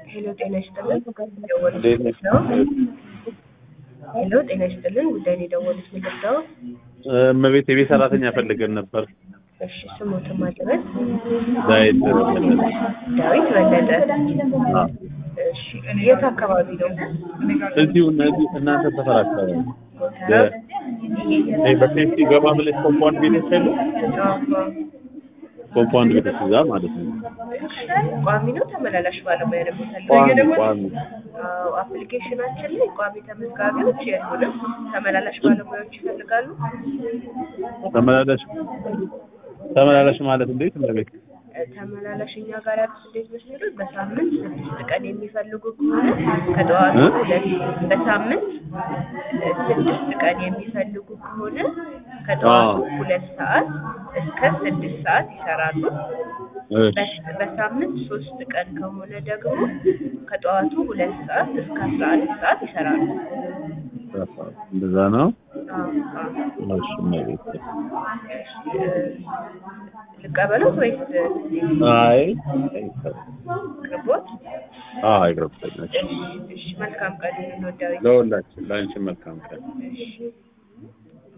ሄሎ ጤና ይስጥልን እንዴት ነሽ? ነው ሄሎ ጤና ይስጥልን ጉዳይ ነው የደወሉት ምንድን ነው እመቤት የቤት ሰራተኛ ፈልገን ነበር። እሺ ስሞትን ማድረስ ዳዊት መለሰ። ዳዊት በለጠ አዎ። እሺ የት አካባቢ ነው እዚሁ እነዚህ እናንተ ሰፈር አካባቢ ጎተራ ይሄ በሴፍቲ ገባ ብለሽ ኮምፓውንድ ቤት የለ አዎ። ኮምፓውንድ ቤት እዛ ማለት ነው። ቋሚ ነው ተመላላሽ ባለሙያ ነው ቋሚ የሚፈልገው ቋሚ አዎ አፕሊኬሽናችን ላይ ቋሚ ተመዝጋቢዎች የሉንም ተመላላሽ ባለሙያዎች ይፈልጋሉ ተመላላሽ ተመላላሽ ማለት እንዴት እመቤት? ተመላላሽ እኛ ጋር ያሉት እንዴት መስሎት በሳምንት ስድስት ቀን የሚፈልጉ ከሆነ ከጠዋቱ እ? ሁለት በሳምንት ስድስት ቀን የሚፈልጉ ከሆነ ከጠዋቱ አዎ። ሁለት ሰዓት እስከ ስድስት ሰዓት ይሰራሉ። እሺ በ- በሳምንት ሶስት ቀን ከሆነ ደግሞ ከጠዋቱ ሁለት ሰዓት እስከ አስራ አንድ ሰዓት ይሰራሉ። እንደዛ ነው። አዎ፣ አዎ። እሺ እመቤት። ልቀበሉት ወይስ አይ ቅርቦት? አዎ አይቅርብሽ። እሺ፣ እሺ። መልካም ቀን እንወዳዊ ለሁላችን ለአንቺ መልካም ቀን። እሺ